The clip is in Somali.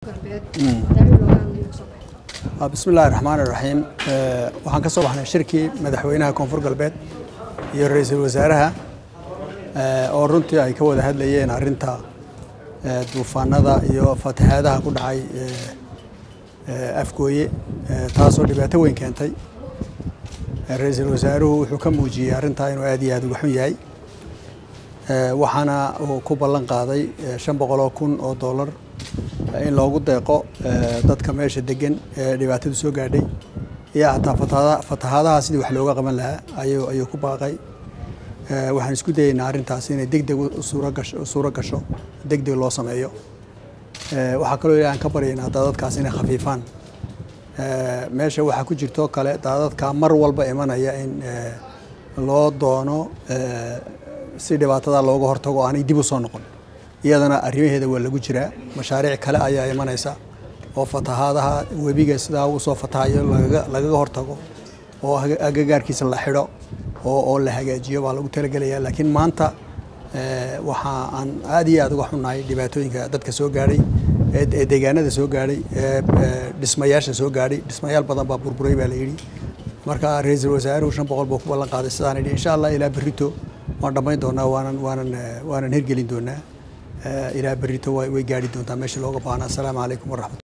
bismi illaahi raxmaan iraxiim waxaan ka soo baxnay shirkii madaxweynaha koonfur galbeed iyo ra-iisul wasaaraha oo runtii ay ka wada hadlayeen arrinta duufaanada iyo fatahaadaha ku dhacay afgooye taasoo dhibaato weyn keentay ra-iisul wasaaruhu wuxuu ka muujiyey arrintaa inuu aad iyo aad uga xun yahay waxaana uu ku ballan qaaday shan boqoloo kun oo dollar in loogu deeqo dadka meesha degan ee dhibaatadu soo gaadhay iyo hataa fatahaadaha sidii wax looga qaban lahaa ayuu ayuu ku baaqay waxaan isku dayeynaa arrintaas inay deg deg suuro gasho deg deg loo sameeyo waxaa kaloo ilahi aan ka baryaynaa daadadkaas inay khafiifaan meesha waxaa ku jirtoo kale daadadka mar walba imanaya in loo doono si dhibaatada looga hortago o aanay dib u soo noqon iyadana arrimaheeda waa lagu jiraa mashaariic kale ayaa imanaysa oo fatahaadaha webiga sidaa uu soo fatahayo lagaga hortago oo agagaarkiisa la xidho oo la hagaajiyo baa lagu talagelaya laakiin maanta waxa aan aad iyo aad uga xunnahay dhibaatooyinka dadka soo gaadhay ee deegaanada soo gaadhay ee dhismayaasha soo gaadhay dhismayaal badan baa burburay baa la yidhi marka ra-iisul wasaaruhu shan boqol buu ku ballan qaaday sidaan idhi insha allah ilaa berrito waan dhammayn doonaa waanan waanan waanan hirgelin doonaa ilaa berrito way gaadhi doontaa meesha looga baahnaa assalaamu calaykum waraxmat